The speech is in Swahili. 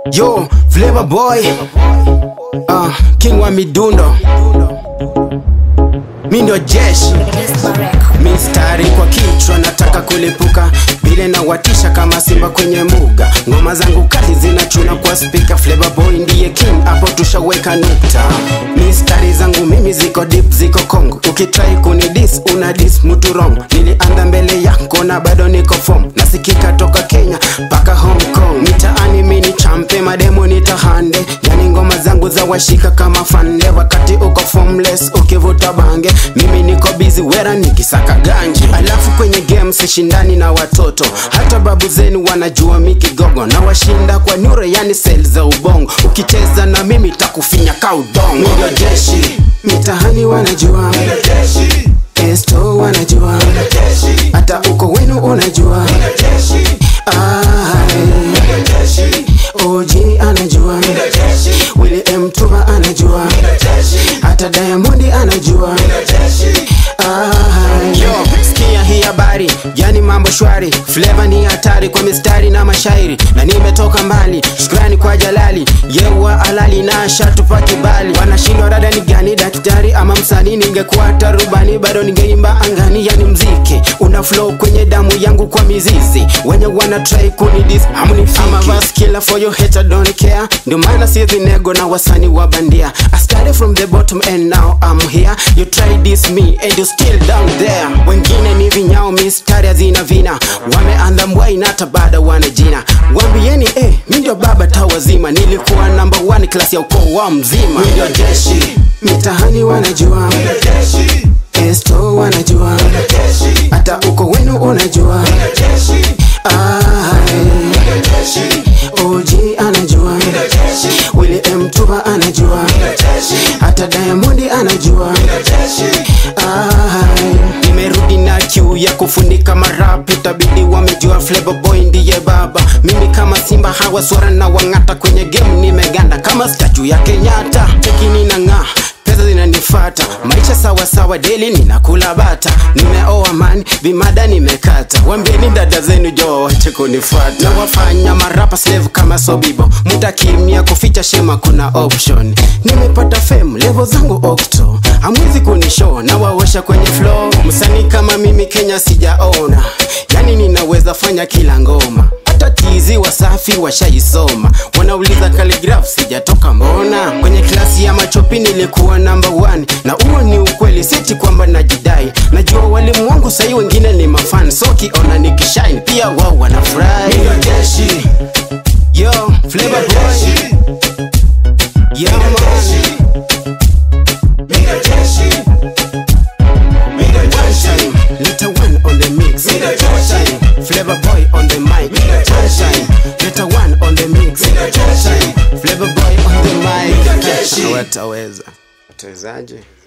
Yo, Flavor Boy, uh, King wa midundo, mi ndio jeshi mistari kwa kichwa, nataka kulipuka vile na watisha kama simba kwenye muga. Ngoma zangu kali zinachuna kwa spika, Flavor Boy ndiye king, hapo tushaweka nukta. Mistari zangu mimi ziko deep, ziko Kongo. Ukitrai kuni dis una dis mtu wrong. Nilianda mbele yako na bado niko form, nasikika toka Kenya mpaka Hong Kong. Mitaani mini champe, mademo nitahande, yani ngoma zangu za washika kama fande. Wakati uko formless, ukivuta bange, mimi niko busy wera nikisaka ganji. Alafu kwenye game sishindani na watoto, hata babu zenu wanajua mikigogo na washinda kwa nure, yani sel za ubongo. Ukicheza na mimi takufinya ka udongo. Mimi ndio jeshi, mitahani wanajua, esto wanajua, hata uko wenu unajua. Ai, OG anajua, Willy M Tuba anajua, hata Diamond anajua. Ai, Yo, sikia hii habari, yani mambo shwari, Flavor ni hatari kwa mistari na mashairi, na nimetoka mbali, shukrani kwa Jalali, yewa alali na shatupa kibali. Wanashindwa rada ni gani, daktari ama msanii? Ningekuwa tarubani bado ningeimba angani, yani mziki una flow kwenye damu yangu kwa mizizi, wenye wana try kunidis hamunifiki. I'm a verse killer for your hater don't care, ndio maana siezi nego na wasanii wa bandia. I started from the bottom and now I'm here, you try this me and you still down there. Wengine ni vinyao, mistari hazina vina, wameanda mbwai na hata bado wana jina. Wambieni eh, mi ndio baba tawazima, nilikuwa number one class ya ukoo wa mzima. Mi ndio jeshi, mitahani wanajua, esto wanajua, hata uko wenu unajua. Ai, OG anajua, Willy M Tuba anajua, hata Diamond anajua. Ai, nimerudi na kiu ya kufunika marap, itabidi wamejua Flavor Boy ndiye baba. Mimi kama simba hawa swara na wang'ata kwenye game, nimeganda kama statue ya Kenyatta. Cheki ninang'aa pesa zinanifata, maisha sawa sawa, daily ninakula bata, nimeoa man, vimada nimekata, wambieni dada zenu jo wache kunifuata, na wafanya marapa slave kama Sobibo, mutakimia kuficha shema, kuna option, nimepata fame, level zangu okto, hamwezi kunishow na wawesha kwenye flow, msanii kama mimi Kenya sijaona, yani ninaweza fanya kila ngoma hata tizi wasafi washaisoma, wanauliza calligraph sijatoka mbona. Kwenye klasi ya machopi nilikuwa number one, na huo ni ukweli, siti kwamba najidai. Najua walimu wangu sahii wengine ni mafan, so kiona nikishine pia wao wanafurahi. Ndio jeshi yo Flavor Boy yeah man Little one on the mix. Time. Flavor boy on the mic. Time. Little one on the mix. Time. Flavor boy on the mic. Hawataweza. Watawezaje?